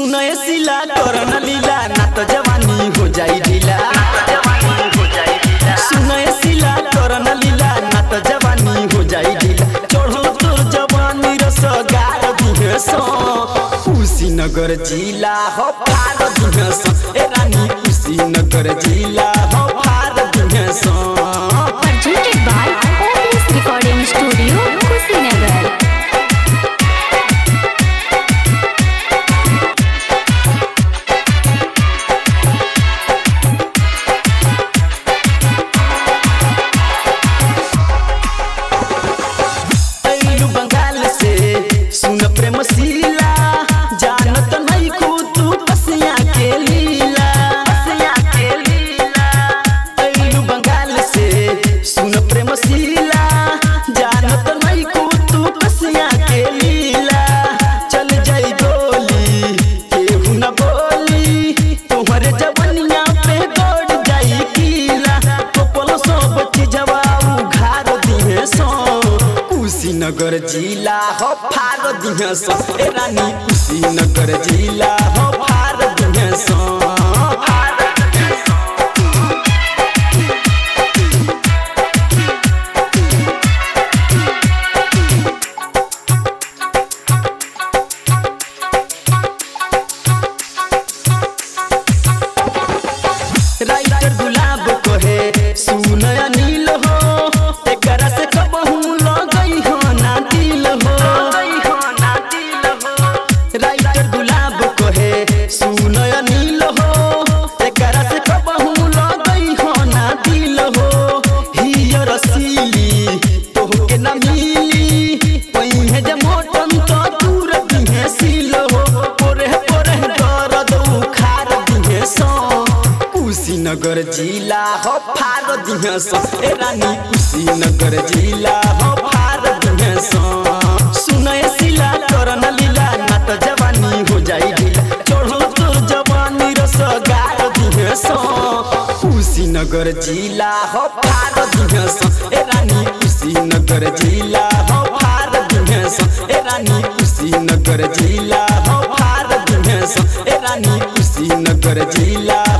सुनय सिला करन लीला ना तो जवानी हो जाई ढीला सुनय सिला करन लीला ना तो जवानी हो जाई ढीला चढ़ल तोर जवानी रस गार दिहे सो कुशीनगर जिला हो फार दिहे सो ए रानी कुशीनगर जिला हो फार दिहे सो presented by OPS Recording Studio, Kushinagar. ऐलु Bengal से सुन प्रेम शीला जानत नहीं को तू पसिया के लीला पसिया के लीला ऐलु बंगाल से सुन प्रेम शीला जानत नहीं को तू पसिया के लीला चल जाई गोली केहू न बोली तोहरे जवनिया पे दौड़ जाई कीला कोपल सब चीजवा उघार दिहे सो कुशीनगर जिला हो फार दिहे सो ए रानी कुशीनगर जिला हो फार दिहे सो फार दिहे सो राइटर गुलाब कहे सुन अनिल हो एकरा से कबहू लगई हो ना दिल हो राइटर गुलाब कहे सुन अनिल हो एकरा से कबहू लगई हो ना दिल हो हिय रसीली तोहके ना मिली पहिए जे मोटन तो दूर दिहे सील हो पोरे पोरे दर्द उखार दिहे सो कुशीनगर जिला हो फार दिहे सो ए रानी कुशीनगर जिला हो फार दिहे सो सुनय सिला करन लीला ना तो जवानी हो जाई ढीला चढ़ल तोर जवानी रस गार दिहे सो कुशीनगर जिला हो फार दिहे सो ए रानी कुशीनगर जिला हो फार दिहे सो ए रानी कुशीनगर जिला हो फार दिहे सो ए रानी कुशीनगर जिला